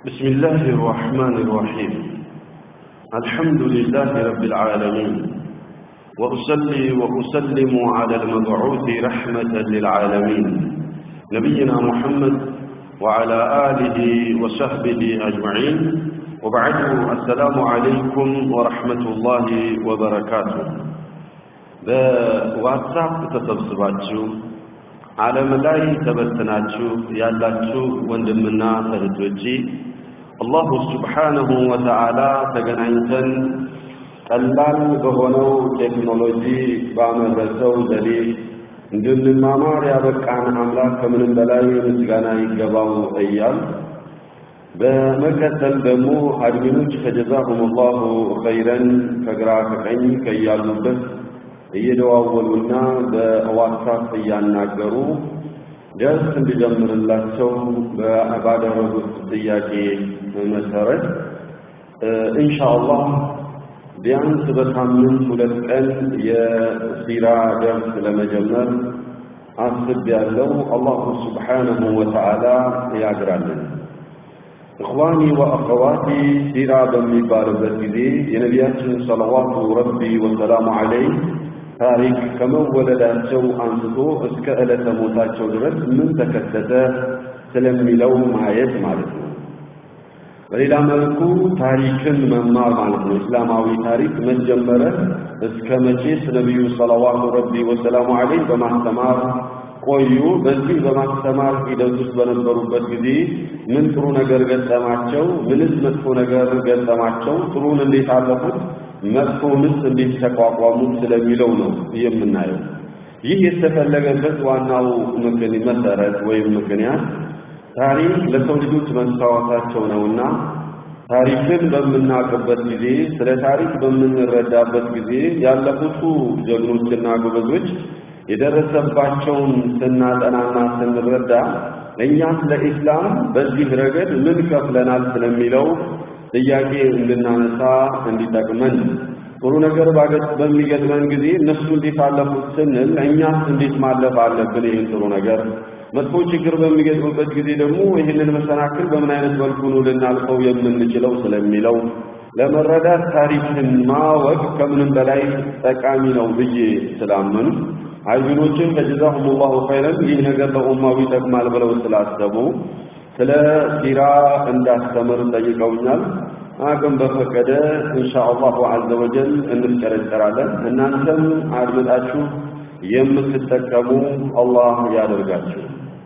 بسم الله الرحمن الرحيم الحمد لله رب العالمين وأصلي وأسلم على المبعوث رحمة للعالمين نبينا محمد وعلى آله وصحبه أجمعين وبعد السلام عليكم ورحمة الله وبركاته በዋትሳፕ ተሰብስባችሁ ዓለም ላይ ተበትናችሁ ያላችሁ ወንድምና እህቶቼ አላሁ ስብሓነሁ ወተዓላ ተገናኝተን ቀላል በሆነው ቴክኖሎጂ ባመረተው ዘዴ እንድንማማር ያበቃን አምላክ ከምንም በላይ ምስጋና ይገባው እያል በመቀጠል ደግሞ አድሚኖች ከጀዛሁም ላሁ ኸይረን ከግራ ከቀኝ ከያሉበት እየደዋወሉና በዋትሳፕ እያናገሩ ደስ እንዲጀምርላቸው ባደረጉት ጥያቄ መሰረት ኢንሻአላህ ቢያንስ በሳምንት ሁለት ቀን የሲራ ደርስ ለመጀመር አስብ ያለው አላሁ ስብሓነሁ ወተዓላ ያግራልን። እኽዋኒ ወአኸዋቲ ሲራ በሚባልበት ጊዜ የነቢያችን ሰለዋቱ ረቢ ወሰላሙ ዐለይህ ታሪክ ከመወለዳቸው አንስቶ እስከ ዕለተ ሞታቸው ድረስ ምን ተከሰተ ስለሚለው ማየት ማለት ነው። በሌላ መልኩ ታሪክን መማር ማለት ነው። እስላማዊ ታሪክ መጀመረ እስከ መቼስ ነቢዩ ሰለዋቱ ረቢ ወሰላሙ ዐለይህ በማስተማር ቆዩ። በዚህ በማስተማር ሂደት ውስጥ በነበሩበት ጊዜ ምን ጥሩ ነገር ገጠማቸው፣ ምንስ መጥፎ ነገር ገጠማቸው፣ ጥሩን እንዴት አለፉት፣ መጥፎውንስ እንዴት ተቋቋሙት ስለሚለው ነው የምናየው። ይህ የተፈለገበት ዋናው መሰረት ወይም ምክንያት ታሪክ ለሰው ልጆች መስታወታቸው ነውና ታሪክን በምናውቅበት ጊዜ ስለ ታሪክ በምንረዳበት ጊዜ ያለፉቱ ጀግኖችና ጎበዞች የደረሰባቸውን ስናጠናና ስንረዳ እኛስ ለኢስላም በዚህ ረገድ ምን ከፍለናል ስለሚለው ጥያቄ እንድናነሳ እንዲጠቅመን ጥሩ ነገር በሚገጥመን ጊዜ እነሱ እንዴት አለፉት ስንል እኛስ እንዴት ማለፍ አለብን ይህን ጥሩ ነገር መጥፎ ችግር በሚገጥምበት ጊዜ ደግሞ ይህንን መሰናክል በምን አይነት መልኩ ነው ልናልፈው የምንችለው ስለሚለው ለመረዳት ታሪክን ማወቅ ከምንም በላይ ጠቃሚ ነው ብዬ ስላመኑ አይቢኖችን ከጀዛሁም ላሁ ኸይረን ይህ ነገር ለኡማው ይጠቅማል ብለው ስላሰቡ ስለ ሲራ እንዳስተምር ጠይቀውኛል። አቅም በፈቀደ ኢንሻአላሁ ዐዘ ወጀል እንፍጨረጨራለን። እናንተም አድምጣችሁ የምትጠቀሙ አላህ ያደርጋችሁ።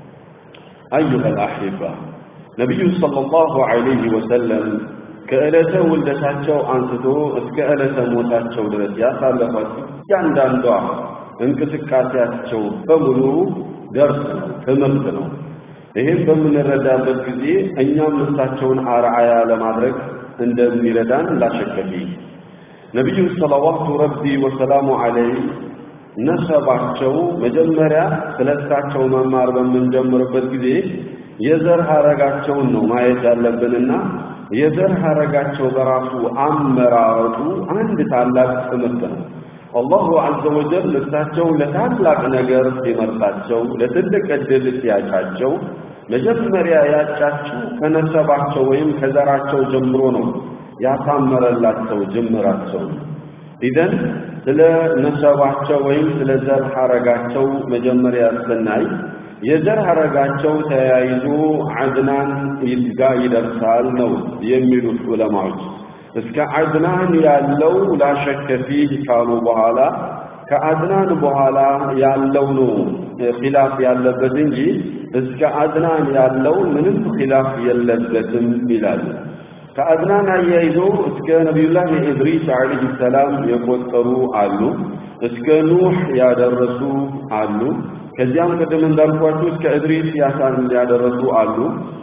አዩሀ አልአሕባ ነቢዩ ሰለላሁ ዐለይሂ ወሰለም ከዕለተ ውልደታቸው አንስቶ እስከ ዕለተ ሞታቸው ድረስ ያሳለፏት እያንዳንዷ እንቅስቃሴያቸው በሙሉ ደርስ ነው፣ ትምህርት ነው። ይህም በምንረዳበት ጊዜ እኛም እሳቸውን አርአያ ለማድረግ እንደሚረዳን ላሸከፊ ነቢዩ ሰለዋቱ ረቢ ወሰላሙ ዐለይህ ነሰባቸው መጀመሪያ ስለ እሳቸው መማር በምንጀምርበት ጊዜ የዘር ሐረጋቸውን ነው ማየት ያለብንና የዘር ሐረጋቸው በራሱ አመራረጡ አንድ ታላቅ ትምህርት ነው። አላሁ ዐዘ ወጀል እሳቸው ለታላቅ ነገር ሲመርጣቸው፣ ለትልቅ ዕድል ሲያጫቸው መጀመሪያ ያጫቸው ከነሰባቸው ወይም ከዘራቸው ጀምሮ ነው ያሳመረላቸው ጅምራቸው። ኢዘን ስለ ነሰባቸው ወይም ስለ ዘር ሐረጋቸው መጀመሪያ ስናይ የዘር ሐረጋቸው ተያይዞ አድናን ጋር ይደርሳል ነው የሚሉት ዑለማዎች። እስከ አድናን ያለው ላሸከ ፊህ ካሉ በኋላ ከአድናን በኋላ ያለው ነው ኺላፍ ያለበት እንጂ እስከ አድናን ያለው ምንም ኺላፍ የለበትም ይላሉ። ከአድናን አያይዞ እስከ ነቢዩላህ ኢድሪስ ዓለይሂ ሰላም የቆጠሩ አሉ። እስከ ኑህ ያደረሱ አሉ። ከዚያም ቅድም እንዳልኳችሁ እስከ ኢድሪስ ያሳን ያደረሱ አሉ።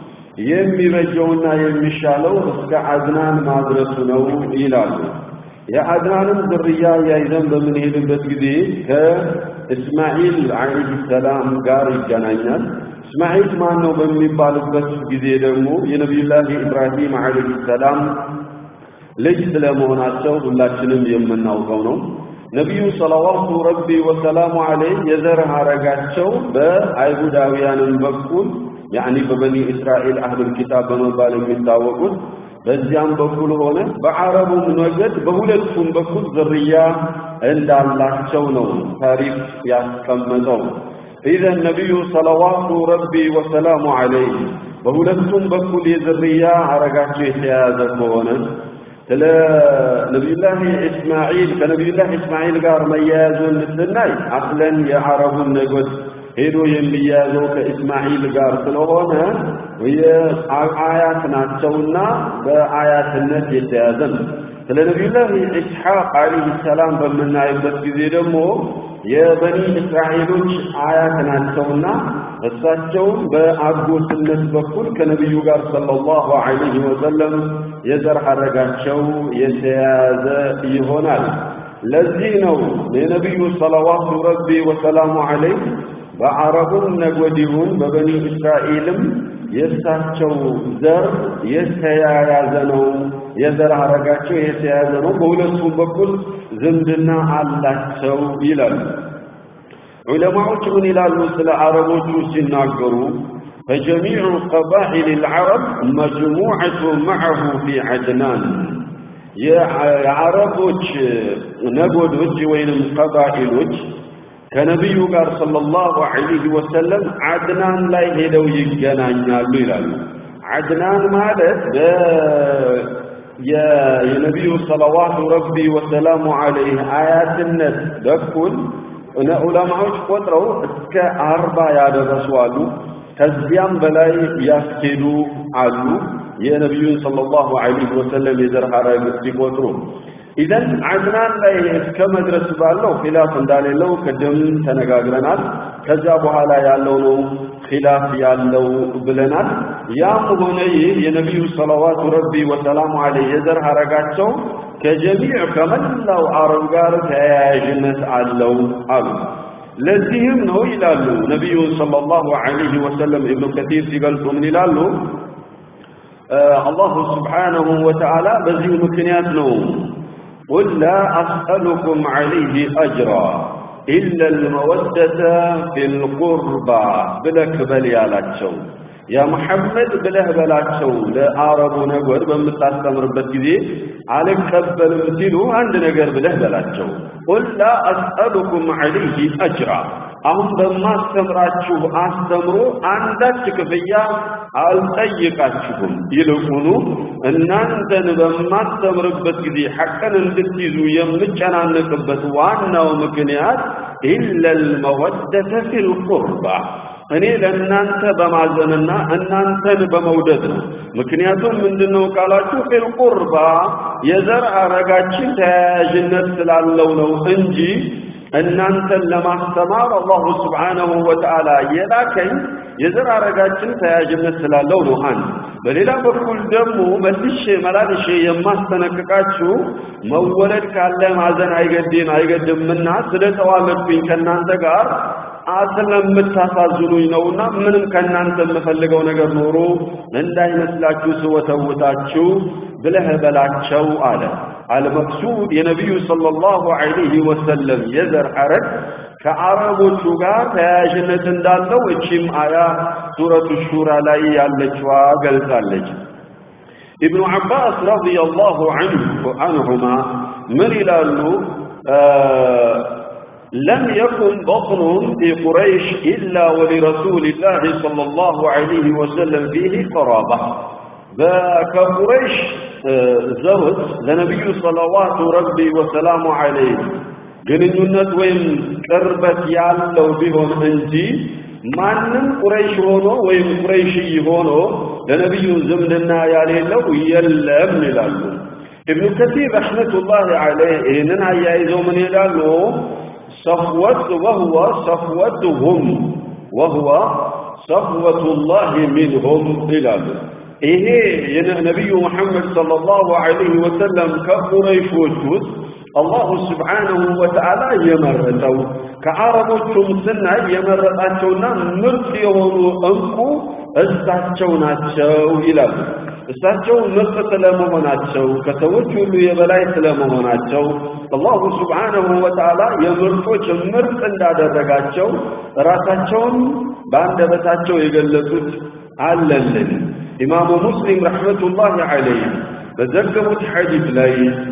የሚበጀውና የሚሻለው እስከ አድናን ማድረሱ ነው ይላሉ። የአድናንም ዝርያ ያይዘን በምንሄድበት ጊዜ ከእስማኤል ዓለይሂ ሰላም ጋር ይገናኛል። እስማኤል ማን ነው በሚባልበት ጊዜ ደግሞ የነቢዩላህ ኢብራሂም ዓለይሂ ሰላም ልጅ ስለመሆናቸው ሁላችንም የምናውቀው ነው። ነቢዩ ሰለዋቱ ረቢ ወሰላሙ ዐለይህ የዘር ሐረጋቸው በአይሁዳውያንም በኩል ያኒ በበኒ እስራኤል አህሉል ኪታብ በመባል የሚታወቁት በዚያም በኩል ሆነ በአረቡም ነገድ በሁለቱም በኩል ዝርያ እንዳላቸው ነው ታሪክ ያስቀመጠው። ኢዘን ነቢዩ ሰለዋቱ ረቢ ወሰላሙ ዐለይህ በሁለቱም በኩል የዝርያ አረጋቸው የተያያዘ ከሆነ ስለ ነቢዩላህ እስማዒል ከነቢዩላህ እስማዒል ጋር መያያዙን ስናይ አስለን የአረቡን ነገድ ሄዶ የሚያያዘው ከእስማዒል ጋር ስለሆነ የአያት ናቸውና በአያትነት የተያዘ ነው። ስለ ነቢዩላህ ኢስሐቅ ዓለይሂ ሰላም በምናይበት ጊዜ ደግሞ የበኒ እስራኤሎች አያት ናቸውና እሳቸውም በአጎትነት በኩል ከነቢዩ ጋር ሰለላሁ ዐለይሂ ወሰለም የዘር ሐረጋቸው የተያያዘ ይሆናል። ለዚህ ነው የነቢዩ ሰለዋቱ ረቢ ወሰላሙ ዐለይህ በአረቡም ነገድ ይሁን በበኒ እስራኤልም የእሳቸው ዘር የተያያዘ ነው፣ የዘር ሐረጋቸው የተያያዘ ነው፣ በሁለቱም በኩል ዝምድና አላቸው ይላሉ። ዑለማዎች ምን ይላሉ ስለ አረቦቹ ሲናገሩ فجميع قبائل العرب مجموعة معه في عدنان የአረቦች ነገዶች ወይንም ቀባኢሎች ከነቢዩ ጋር ሰለላሁ ዐለይሂ ወሰለም አድናን ላይ ሄደው ይገናኛሉ ይላሉ። አድናን ማለት የነቢዩ ሰለዋቱ ረቢ ወሰላሙ ዐለይህ አያትነት በኩል ዑለማዎች ቆጥረው እስከ አርባ ያደረሱ አሉ። ከዚያም በላይ ያስኬዱ አሉ። የነቢዩን ሰለላሁ ዐለይሂ ወሰለም የዘር ሐረግ ሲቆጥሩ ኢዘን አድናን ላይ እስከ መድረስ ባለው ኺላፍ እንዳሌለው ቅድም ተነጋግረናል። ከዚያ በኋላ ያለው ነው ኺላፍ ያለው ብለናል። ያም ሆነ ይህ የነቢዩ ሰለዋቱ ረቢ ወሰላሙ ዐለይህ የዘር ሐረጋቸው ከጀሚዕ ከመላው አረብ ጋር ተያያዥነት አለው አሉ። ለዚህም ነው ይላሉ ነቢዩ ሰለላሁ ዐለይሂ ወሰለም ኢብኑ ከቲር ሲገልጹ ምን ይላሉ? አላሁ ስብሓነሁ ወተዓላ በዚሁ ምክንያት ነው ቁል ላ አስአሉኩም ዐለይህ አጅራ ኢላ ልመወደተ ፊልቁርባ ብለክ በል ያላቸው ያ መሐመድ ብለህ በላቸው ለአረቡ ነገድ በምታስተምርበት ጊዜ አልቀበልም ሲሉ አንድ ነገር ብለህ በላቸው ቁል ላ አስአሉኩም ዐለይህ አጅራ አሁን በማስተምራችሁ አስተምሮ አንዳች ክፍያ አልጠይቃችሁም። ይልቁኑ እናንተን በማስተምርበት ጊዜ ሐቅን እንድትይዙ የምጨናነቅበት ዋናው ምክንያት ኢለል መወደተ ፊል ቁርባ እኔ ለእናንተ በማዘንና እናንተን በመውደድ ነው። ምክንያቱም ምንድነው ካላችሁ ፊል ቁርባ የዘር ሐረጋችን ተያያዥነት ስላለው ነው እንጂ እናንተን ለማስተማር አላሁ ስብሓነሁ ወተዓላ የላከኝ የዘር ሐረጋችን ተያያዥነት ስላለው ነው። አንድ በሌላ በኩል ደግሞ መልሼ መላልሼ የማስጠነቅቃችሁ መወለድ ካለ ማዘን አይገድም አይገድምና ስለተዋለድኩኝ ከእናንተ ጋር ስለምታሳዝኑኝ ነውና ምንም ከእናንተ የምፈልገው ነገር ኖሮ እንዳይመስላችሁ ስወተውታችሁ ብለህ በላቸው አለ። አልመቅሱድ የነቢዩ ሰለላሁ ዐለይሂ ወሰለም የዘር ሐረግ ከአረቦቹ ጋር ተያያዥነት እንዳለው እቺም አያ ሱረቱ ሹራ ላይ ያለችዋ ገልጻለች። ኢብኑ ዐባስ ረዲየላሁ ዐንሁማ ምን ይላሉ? لم يكن بطن في قريش إلا ولرسول الله صلى الله عليه وسلم فيه قرابة كقريش زوج لنبي صلوات ربي وسلام عليه ግንኙነት ወይም ቅርበት ያለው ቢሆን እንጂ ማንም ቁረይሽ ሆኖ ወይም ቁረይሽይ ሆኖ ለነቢዩ ዝምድና ያሌለው የለም ይላሉ። ኢብኑ ከሲር ረሕመቱላሂ ዐለይህ ይህንን አያይዘው ምን ይላሉ? صفوت وهو صفوتهم وهو صفوة الله منهم إلى ይሄ የነቢዩ መሐመድ ሰለላሁ ዐለይሂ ወሰለም ከቁረይሾች ውስጥ አላሁ ስብሓነሁ ወተዓላ የመረጠው ከአረቦቹም ስናይ የመረጣቸውና ምርጥ የሆኑ እንቁ እሳቸው ናቸው ይላሉ። እሳቸው ምርጥ ስለመሆናቸው ከሰዎች ሁሉ የበላይ ስለመሆናቸው አላሁ ስብሓነሁ ወተዓላ የምርጦች ምርጥ እንዳደረጋቸው ራሳቸውን በአንደበታቸው የገለጹት አለልን። ኢማሙ ሙስሊም ረሕመቱላሂ ዐለይህ በዘገቡት ሐዲስ ላይ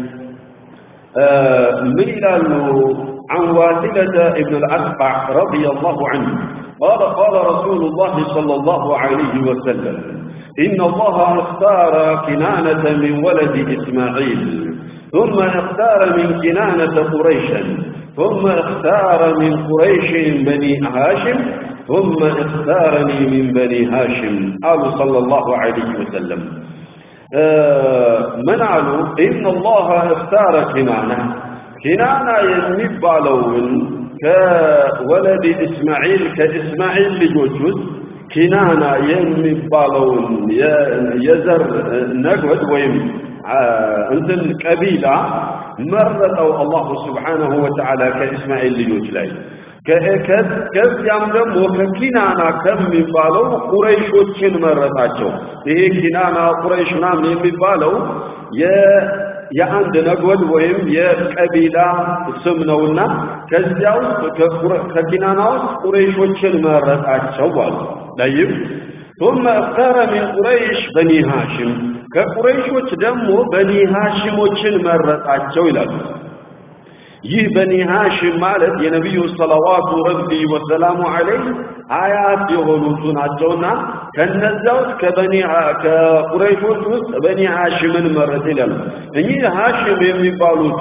ምን ይላሉ? عن واثلة ابن الأسقع رضي الله عنه قال قال رسول الله صلى الله عليه وسلم إن الله اختار كنانة من ولد إسماعيل ثم اختار من كنانة قريشا ثم اختار من قريش بني هاشم ثم اختارني من بني هاشم قال صلى الله عليه وسلم آه من قالوا إن الله اختار كنانة كنانة يمبالون كولد إسماعيل كإسماعيل لجوجوز ኪናና የሚባለውን የዘር ነግበድ ወይም እንትን ቀቢላ መረጠው አላሁ ስብሓነሁ ወተዓላ ከእስማኤል ልጆች ላይ ከዚያም ደግሞ ከኪናና ከሚባለው ቁረይሾችን መረጣቸው። ይሄ ኪናና ቁረይሽ ምናምን የሚባለው የአንድ ነጎድ ወይም የቀቢላ ስም ነውና ከዚያ ውስጥ ከኪናና ውስጥ ቁረይሾችን መረጣቸው አሉ። ጠይብ ثم اختار من قريش بني هاشم ከቁረይሾች ደግሞ በኒ ሃሽሞችን መረጣቸው ይላሉ። ይህ በኒ ሃሽም ማለት የነቢዩ ሰለዋቱ ረቢ ወሰላሙ ዐለይህ አያት የሆኑቱ ናቸውና ከነዚያ ውስጥ ከበኒ ከቁረይሾች ውስጥ በኒ ሃሽምን መረጥ ይላሉ። እኚህ ሃሽም የሚባሉቱ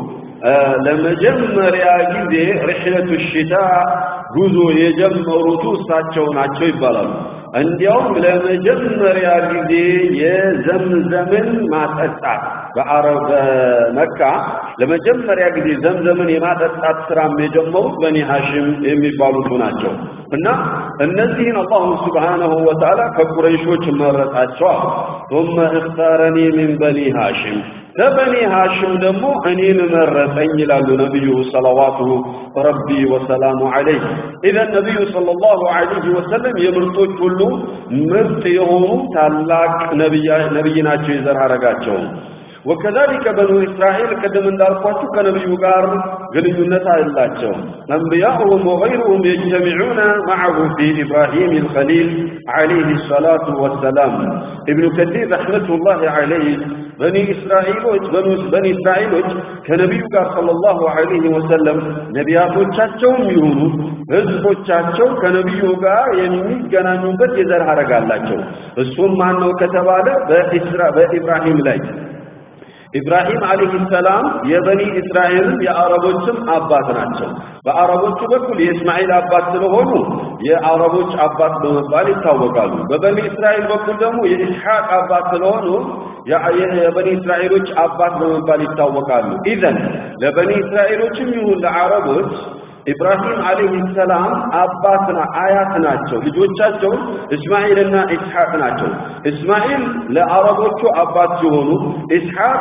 ለመጀመሪያ ጊዜ ርሕለቱ ሽታ ጉዞ የጀመሩቱ እሳቸው ናቸው ይባላሉ። እንዲያውም ለመጀመሪያ ጊዜ የዘምዘምን ማጠጣት በአረብ በመካ ለመጀመሪያ ጊዜ ዘምዘምን የማጠጣት ስራም የጀመሩት በኒ ሐሽም የሚባሉቱ ናቸው እና እነዚህን አላሁ ስብሓነሁ ወተዓላ ከቁረይሾች መረጣቸዋል። ثم اختارني من بني هاشم ከበኒ ሃሽም ደግሞ እኔን መረጠኝ ይላሉ ነቢዩ ሰለዋቱ ረቢ ወሰላሙ ዐለይህ። ኢዘን ነቢዩ ሰለላሁ ዐለይሂ ወሰለም የምርጦች ሁሉ ምርጥ የሆኑ ታላቅ ነቢይ ናቸው የዘር ሐረጋቸው። ወከዛሊከ በኑ እስራኤል ቅድም እንዳልኳችሁ ከነቢዩ ጋር ግንኙነት አላቸው። አንቢያኡሁም ወገይሩሁም የጅተሚዑነ መዐሁ ፊ ኢብራሂም አልኸሊል ዐለይሂ ሰላቱ ወሰላም። ኢብኑ ከሲር ረሕመቱላሂ ዐለይህ በኒ እስራኤሎች በኒ እስራኤሎች ከነቢዩ ጋር ሰለላሁ ዐለይሂ ወሰለም ነቢያቶቻቸውም ይሁኑ ህዝቦቻቸው ከነቢዩ ጋር የሚገናኙበት የዘር ሐረግ አላቸው። እሱም ማን ነው ከተባለ በኢብራሂም ላይ ኢብራሂም አለይሂ ሰላም የበኒ እስራኤልም የአረቦችም አባት ናቸው። በአረቦቹ በኩል የእስማኤል አባት ስለሆኑ የአረቦች አባት በመባል ይታወቃሉ። በበኒ እስራኤል በኩል ደግሞ የኢስሐቅ አባት ስለሆኑ የበኒ እስራኤሎች አባት በመባል ይታወቃሉ። ኢዘን ለበኒ እስራኤሎችም ይሁን ለአረቦች ኢብራሂም አለይሂ ሰላም አባትና አያት ናቸው። ልጆቻቸው እስማኤልና ኢስሐቅ ናቸው። እስማኤል ለአረቦቹ አባት ሲሆኑ ኢስሐቅ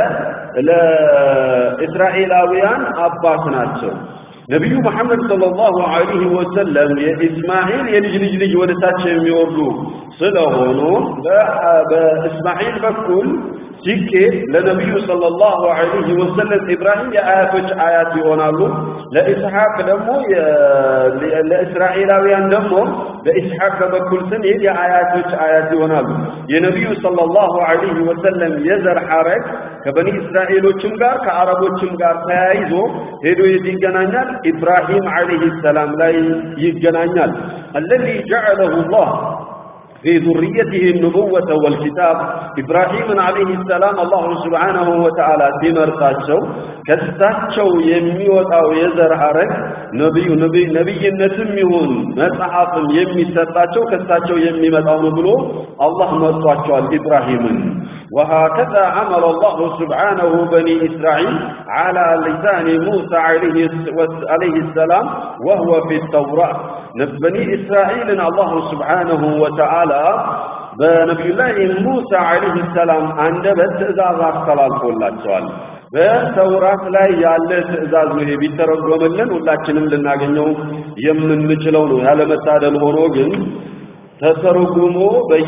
ለእስራኤላውያን አባት ናቸው። ነቢዩ መሐመድ ሰለላሁ ዐለይሂ ወሰለም የኢስማኤል የልጅ ልጅ ልጅ ወደ ታች የሚወርዱ ስለሆኑ በእስማኤል በኩል ሲኬድ ለነቢዩ ሰለላሁ ዐለይሂ ወሰለም ኢብራሂም የአያቶች አያት ይሆናሉ። ለኢስሐቅ ደግሞ ለእስራኤላውያን ደግሞ በኢስሐቅ በኩል ስንሄድ የአያቶች አያት ይሆናሉ። የነቢዩ ሰለላሁ ዐለይሂ ወሰለም የዘር ሐረግ ከበኒ እስራኤሎችም ጋር ከአረቦችም ጋር ተያይዞ ሄዶ የት ይገናኛል? ኢብራሂም ዐለይሂ ሰላም ላይ ይገናኛል። አለዚ ጀዐለሁ ላህ في ذريته النبوة والكتاب إبراهيم عليه السلام الله سبحانه وتعالى تمرتاቸው ከሳቸው የሚወጣው የዘር ሐረግ ነብዩ ነብይ ነብይነትም ይሁን መጽሐፍም የሚሰጣቸው ከሳቸው የሚመጣው ነው ብሎ አላህ መርጧቸዋል ኢብራሂምን وهكذا عمل الله سبحانه بني إسرائيل على لسان موسى عليه السلام وهو في التوراة بني إسرائيل الله سبحانه وتعالى በነቢዩ ላይ ሙሳ ዓለይሂ ሰላም አንደበት ትእዛዝ አስተላልፎላቸዋል። በተውራት ላይ ያለ ትእዛዝ ነው። ይሄ ቢተረጎምልን ሁላችንም ልናገኘው የምንችለው ነው። ያለመታደል ሆኖ ግን ተተርጉሞ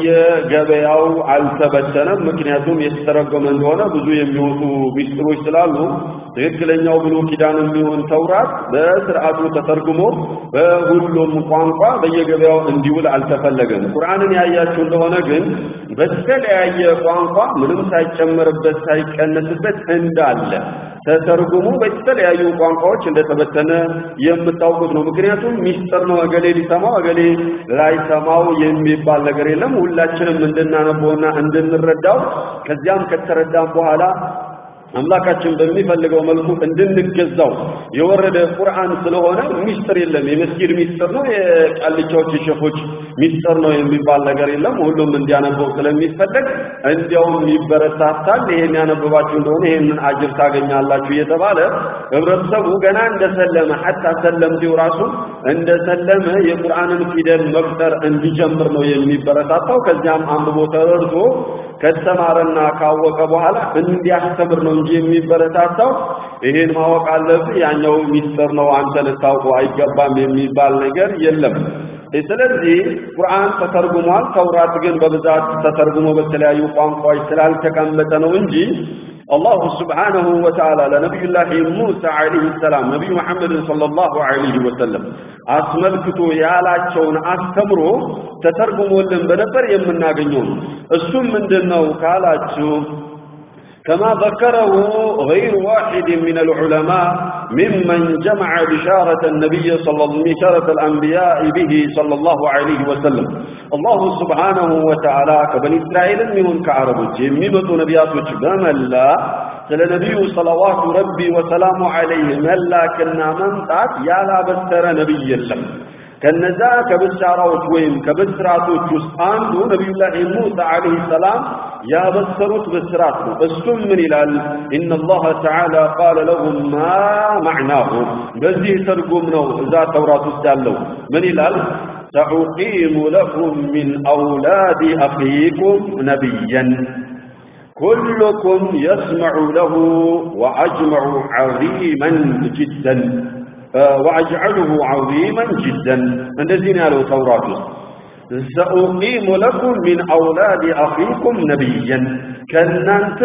በየገበያው አልተበተነም። ምክንያቱም የተተረጎመ እንደሆነ ብዙ የሚወጡ ሚስጥሮች ስላሉ ትክክለኛው ብሉይ ኪዳን የሚሆን ተውራት በስርዓቱ ተተርጉሞ በሁሉም ቋንቋ በየገበያው እንዲውል አልተፈለገም። ቁርአንን ያያችሁ እንደሆነ ግን በተለያየ ቋንቋ ምንም ሳይጨመርበት ሳይቀነስበት እንዳለ ተተርጉሞ በተለያዩ ቋንቋዎች እንደተበተነ የምታውቁት ነው። ምክንያቱም ሚስጥር ነው። እገሌ ሊሰማው እገሌ ላይሰማው የሚባል ነገር የለም። ሁላችንም እንድናነበውና እንድንረዳው ከዚያም ከተረዳም በኋላ አምላካችን በሚፈልገው መልኩ እንድንገዛው የወረደ ቁርአን ስለሆነ ሚስጥር የለም። የመስጊድ ሚስጥር ነው፣ የቃልቻዎች የሸፎች ሚስጥር ነው የሚባል ነገር የለም። ሁሉም እንዲያነበው ስለሚፈለግ እንዲያውም ይበረታታል። ይሄን ያነበባችሁ እንደሆነ ይሄንን አጅር ታገኛላችሁ እየተባለ ህብረተሰቡ ገና እንደሰለመ ሐታ ሰለምቴው ራሱ እንደሰለመ የቁርአንን ፊደል መቁጠር እንዲጀምር ነው የሚበረታታው። ከዚያም አንብቦ ተረድቶ ከተማረና ካወቀ በኋላ እንዲያስተምር ነው እንጂ የሚበረታታው ይሄን ማወቅ አለብህ፣ ያኛው ሚስጥር ነው፣ አንተ ልታውቀው አይገባም የሚባል ነገር የለም። ስለዚህ ቁርአን ተተርጉሟል። ተውራት ግን በብዛት ተተርጉሞ በተለያዩ ቋንቋዎች ስላልተቀመጠ ነው እንጂ አላሁ ስብሓነሁ ወተዓላ ለነቢዩላህ ሙሳ ዓለይሂ ሰላም ነቢዩ መሐመድን ሰለላሁ ዓለይሂ ወሰለም አስመልክቶ ያላቸውን አስተምሮ ተተርጉሞልን በነበር የምናገኘው ነው። እሱም ምንድን ነው ካላችሁ كما ذكره غير واحد من العلماء ممن جمع بشارة النبي صلى الله بشارة الأنبياء به صلى الله عليه وسلم الله سبحانه وتعالى كبني إسرائيل من كعرب جميمة نبيات بملا ስለ ነቢዩ ሰለዋቱ ረቢ ወሰላሙ ዐለይህ መላክና መምጣት ያላበሰረ ነቢይ የለም። ከነዛ ከብሻራዎች ወይም ከብስራቶች ውስጥ አንዱ ነቢዩላህ ሙሳ ዐለይሂ ሰላም ያበሰሩት ብስራት ነው። እሱም ምን ይላል? ኢነላህ ተዓላ ቃለ ለሁም ማ ማዕናሁ። በዚህ ትርጉም ነው እዛ ተውራት ውስጥ ያለው ምን ይላል? ሰኡቂሙ ለኩም ሚን አውላድ አኺኩም ነቢያን كلكم يسمع له وأجمع عظيما جدا وأجعله عظيما جدا እንደዚህ ነው ያለው ተውራት ውስጥ سأقيم لكم من أولاد أخيكم نبيا ከእናንተ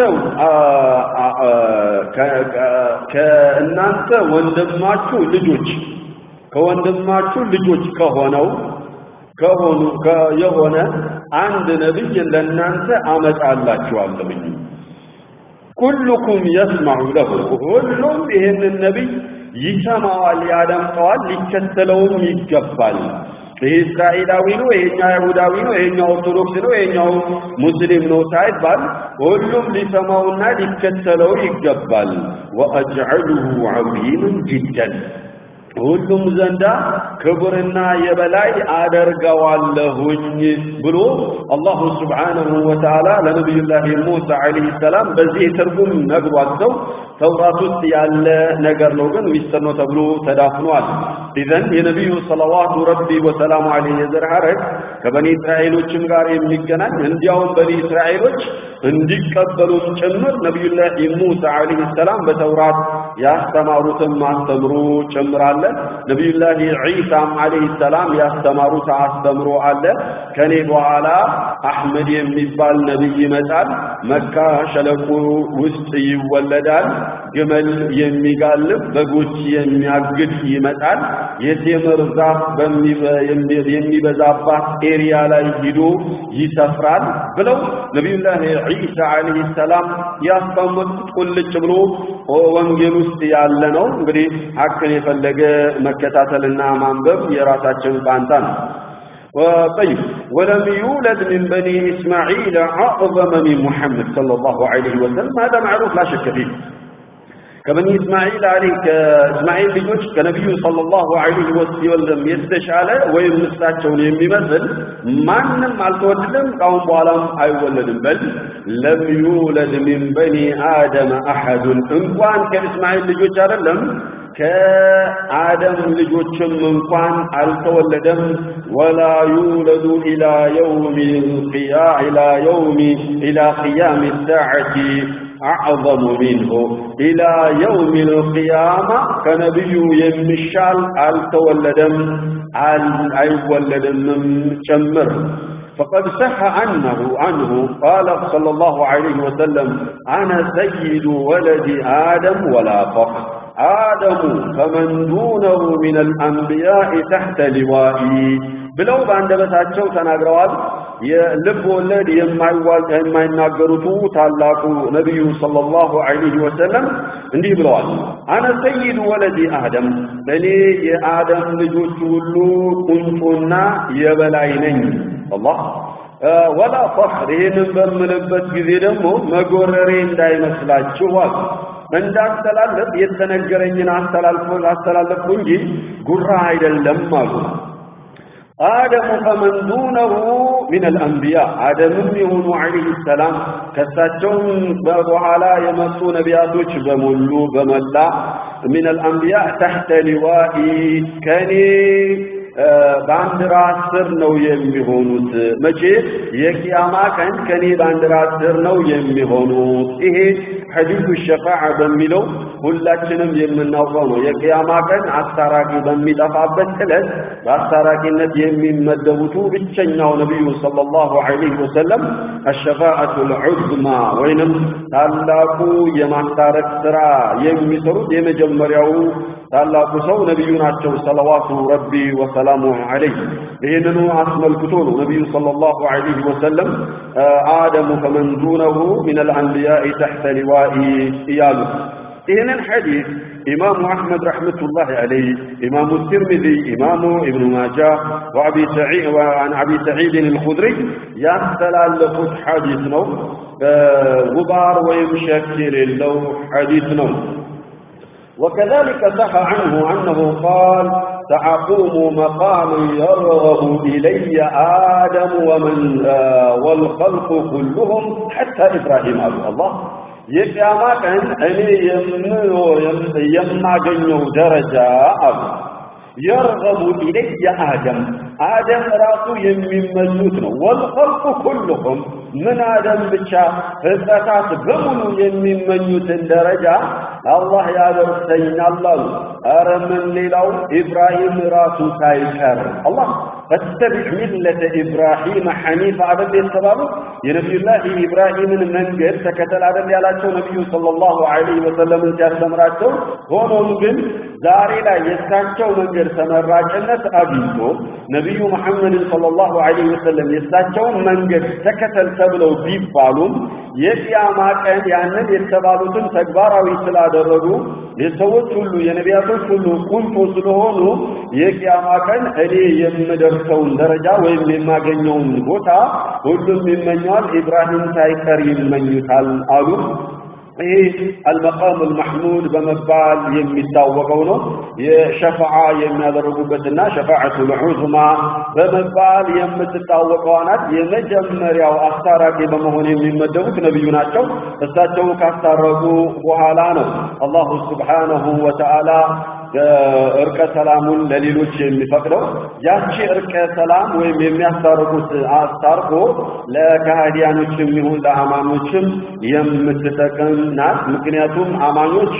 ከእናንተ ወንድማችሁ ልጆች ከወንድማችሁ ልጆች ከሆነው ከሆኑ የሆነ አንድ ነብይ ለእናንተ አመጣላችኋለሁኝ። ኩሉኩም የስማዑ ለሁ ሁሉም ይህንን ነቢይ ይሰማዋል፣ ያደምጠዋል፣ ሊከተለውም ይገባል። ይህ እስራኤላዊ ነው፣ ይሄኛው አይሁዳዊ ነው፣ ይሄኛው ኦርቶዶክስ ነው፣ ይሄኛው ሙስሊም ነው ሳይባል ሁሉም ሊሰማውና ሊከተለው ይገባል። ወአጅዐሉሁ ዐዚመን ጅደን ሁሉም ዘንዳ ክቡርና የበላይ አደርገዋለሁኝ ብሎ አላሁ ስብሓነሁ ወተዓላ ለነቢዩላህ ሙሳ ዐለይሂ ሰላም በዚህ ትርጉም ነግሯቸው ተውራት ውስጥ ያለ ነገር ነው፣ ግን ሚስጥር ነው ተብሎ ተዳፍኗል። ኢዘን የነቢዩ ሰለዋቱ ረቢ ወሰላሙ ዐለይሂ የዘር ሐረግ ከበኒ እስራኤሎችም ጋር የሚገናኝ እንዲያውም በኒ እስራኤሎች እንዲቀበሉም ጭምር ነቢዩላህ ሙሳ ዐለይሂ ሰላም በተውራት ያስተማሩትም አስተምሮ ጭምር አለ። ነቢዩላህ ዒሳም ዐለይሂ ሰላም ያስተማሩት አስተምሮ አለ። ከኔ በኋላ አሕመድ የሚባል ነቢይ ይመጣል። መካ ሸለቆ ውስጥ ይወለዳል። ግመል የሚጋልብ በጎች የሚያግድ ይመጣል። የቴምር ዛፍ የሚበዛባት ኤሪያ ላይ ሂዶ ይሰፍራል ብለው ነቢዩላህ ዒሳ ዐለይሂ ሰላም ያስቀመጡት ቁልጭ ብሎ ወንጌል ውስጥ ያለ ነው። እንግዲህ ሐቅን የፈለገ መከታተልና ማንበብ የራሳችን ፋንታ ነው። طيب ولم يولد من بني إسماعيل أعظم من محمد صلى الله عليه وسلم هذا معروف لا شك فيه ከበኒ እስማኤል አሊ ከእስማኤል ልጆች ከነቢዩ ሰለላሁ ዐለይሂ ወሰለም የተሻለ ወይም እሳቸውን የሚመስል ማንም አልተወለደም፣ ካሁን በኋላም አይወለድም። በል ለም ዩለድ ሚን በኒ አደም አሐዱን እንኳን ከእስማኤል ልጆች አይደለም ከአደም ልጆችም እንኳን አልተወለደም። ወላ ዩለዱ ኢላ የውሚ ኢላ የውሚ ኢላ ቂያም ሳዓቲ አዕظሙ ሚንሁ ኢላ የውም ልቅያማ ከነቢዩ የሚሻል አልተወለደም አይወለድምም ጭምር فقد صح عنه عنه قال صلى الله عليه وسلم أنا سيد ولد آدم ولا فخر آدم فمن دونه من الأنبياء تحت لوائي ብለው በአንደበታቸው ተናግረዋል። የልብ ወለድ የማይናገሩቱ ታላቁ ነቢዩ ሰለላሁ ዐለይሂ ወሰለም እንዲህ ብለዋል። አነ ሰይዱ ወለዲ አደም፣ እኔ የአደም ልጆች ሁሉ ቁንጮና የበላይ ነኝ። አላህ ወላ ፈኽር፣ ይህንን በምልበት ጊዜ ደግሞ መጎረሬ እንዳይመስላችኋል እንዳስተላለፍ የተነገረኝን አስተላለፍኩ እንጂ ጉራ አይደለም አሉ። አደሙ ፈመን ዱነሁ ሚን አልአንቢያ አደምም የሆኑ ዐለይሂ ሰላም ከሳቸውም በኋላ የመጡ ነቢያቶች በሙሉ በመላ ሚን አልአንቢያ ተሕተ ሊዋኢ ከኔ ባንዲራ ስር ነው የሚሆኑት። መቼ? የቂያማ ቀን ከኔ ባንዲራ ስር ነው የሚሆኑት። ይሄ ሐዲሱ ሸፋዓ በሚለው ሁላችንም የምናውቀው ነው። የቂያማ ቀን አስታራቂ በሚጠፋበት ዕለት በአስታራቂነት የሚመደቡቱ ብቸኛው ነቢዩ ሰለላሁ ዐለይሂ ወሰለም አሸፋዓቱል ዑዝማ ወይንም ታላቁ የማስታረቅ ስራ የሚሰሩት የመጀመሪያው ታላቁ ሰው ነቢዩ ናቸው ሰለዋቱ ረቢ ወሰላሙ ዐለይህ። ይህንኑ አስመልክቶ ነው ነቢዩ ሰለላሁ ዐለይሂ ወሰለም አደሙ ፈመን ዱነሁ ሚነል አንቢያኢ ተሕተ ሊዋኢ እያሉት ይህንን ሐዲስ ኢማሙ አሕመድ ረሕመቱላሂ ዐለይህ፣ ኢማሙ ትርሚዚ፣ ኢማሙ ኢብኑ ማጃ ወአን አቢ ሰዒድን አልኹድሪ ያስተላለፉት ሐዲስ ነው። ጉባር ወይም ሸክ የሌለው ሐዲስ ነው። وكذلك صح عنه أنه قال سأقوم مقاما يرغب إلي آدم ومن آه والخلق كلهم حتى إبراهيم أبو الله የቅያማ ቀን እኔ የማገኘው ደረጃ አሉ የርገቡ ኢለየ አደም አደም ራሱ የሚመኙት ነው። ወልኸልቁ ኩልሁም ምን አደም ብቻ ፍጥረታት በሙሉ የሚመኙትን ደረጃ አላህ ያደርሰኛል አሉ። ኧረ ምን ሌላው ኢብራሂም ራሱ ሳይቀር አላህ ፈተቢዕ ሚለተ ኢብራሂም ሐኒፍ አደል የተባሉት የነቢዩላህ ኢብራሂምን መንገድ ተከተል አደል ያላቸው ነቢዩ ሰለላሁ ዐለይሂ ወሰለምን ሲያስተምራቸው ሆኖም ግን ዛሬ ላይ የእሳቸው መንገድ ተመራጭነት አግኝቶ ነቢዩ መሐመድን ሰለላሁ ዐለይሂ ወሰለም የእሳቸውን መንገድ ተከተል ተብለው ቢባሉም የቅያማ ቀን ያንን የተባሉትን ተግባራዊ ስላደረጉ የሰዎች ሁሉ የነቢያቶች ሁሉ ቁንጮ ስለሆኑ የቅያማ ቀን እኔ የምደርሰውን ደረጃ ወይም የማገኘውን ቦታ ሁሉም ይመኘዋል፣ ኢብራሂም ሳይቀር ይመኙታል አሉ። ይህ አልመቃም አልመሕሙድ በመባል የሚታወቀው ነው። የሸፋዓ የሚያደርጉበትና ሸፋዓቱል ዑዝማ በመባል የምትታወቀዋ ናት። የመጀመሪያው አስታራቂ በመሆን የሚመደቡት ነቢዩ ናቸው። እሳቸው ካስታረቁ በኋላ ነው አላሁ ስብሓነሁ ወተዓላ እርቀ ሰላሙን ለሌሎች የሚፈቅደው ያቺ እርቀ ሰላም ወይም የሚያስታርቁት አስታርቆ ለካህዲያኖችም ይሁን ለአማኞችም የምትጠቅም ናት። ምክንያቱም አማኞች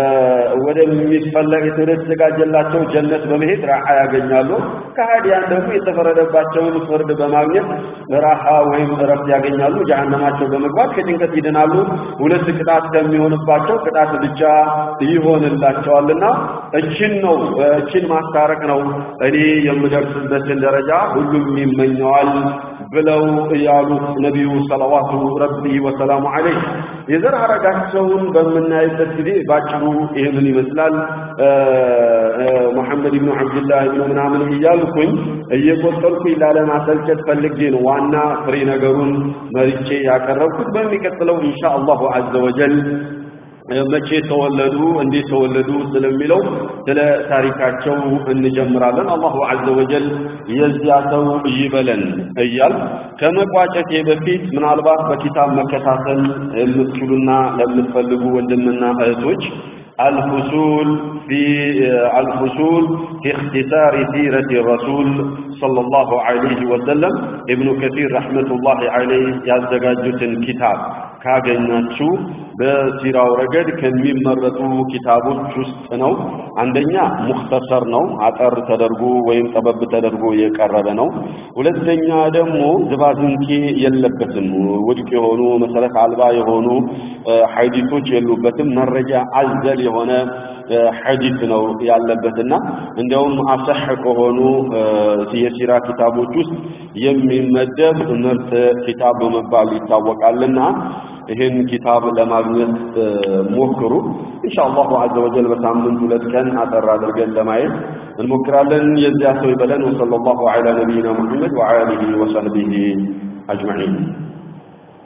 ወደሚፈለግ ወደተዘጋጀላቸው ጀነት በመሄድ ራሓ ያገኛሉ። ከሃዲያን ደግሞ የተፈረደባቸውን ፍርድ በማግኘት ራሓ ወይም እረፍት ያገኛሉ። ጀሃነማቸው በመግባት ከጭንቀት ይድናሉ። ሁለት ቅጣት ከሚሆንባቸው ቅጣት ብቻ ይሆንላቸዋልና እችን ነው እችን ማስታረቅ ነው እኔ የምደርስበትን ደረጃ ሁሉም ይመኘዋል ብለው ያሉት ነቢዩ ሰለዋቱ ረቢ ወሰላሙ ዐለይህ የዘር ሐረጋቸውን በምናይበት ጊዜ ባጭሩ ይህንን ይመስላል። ሙሐመድ ብኑ ዐብድላህ ብኑ ምናምን እያልኩኝ እየቆጠርኩኝ ላለማሰልቸት ፈልጌ ነው ዋና ፍሬ ነገሩን መርጬ ያቀረብኩት። በሚቀጥለው ኢንሻ አላሁ ዐዘ ወጀል መቼ ተወለዱ፣ እንዴት ተወለዱ ስለሚለው ስለ ታሪካቸው እንጀምራለን። አላሁ ዐዘ ወጀል የዚያ ሰው ይበለን እያል ከመቋጨቴ በፊት ምናልባት በኪታብ መከታተል የምትችሉና ለምትፈልጉ ወንድምና እህቶች الفصول في الفصول في اختصار سيرة الرسول صلى الله عليه وسلم ابن كثير رحمة الله عليه يزدجاجة كتاب ካገኛችሁ በሲራው ረገድ ከሚመረጡ ኪታቦች ውስጥ ነው። አንደኛ ሙክተሰር ነው፣ አጠር ተደርጎ ወይም ጠበብ ተደርጎ የቀረበ ነው። ሁለተኛ ደግሞ ዝባዝንኬ የለበትም፣ ውድቅ የሆኑ መሰረት አልባ የሆኑ ሐዲሶች የሉበትም። መረጃ አዘል የሆነ ሐዲስ ነው ያለበትና እንዲያውም አሰህ ከሆኑ የሲራ ኪታቦች ውስጥ የሚመደብ ምርጥ ኪታብ በመባል ይታወቃልና ይህን ኪታብ ለማግኘት ሞክሩ። ኢንሻአላሁ ዐዘ ወጀል በሳምንት ሁለት ቀን አጠር አድርገን ለማየት እንሞክራለን። የዚያ ሰው ይበለን። ወሰለላሁ ዐላ ነቢይና ሙሐመድ ወዐሊሂ ወሰህቢሂ አጅመዒን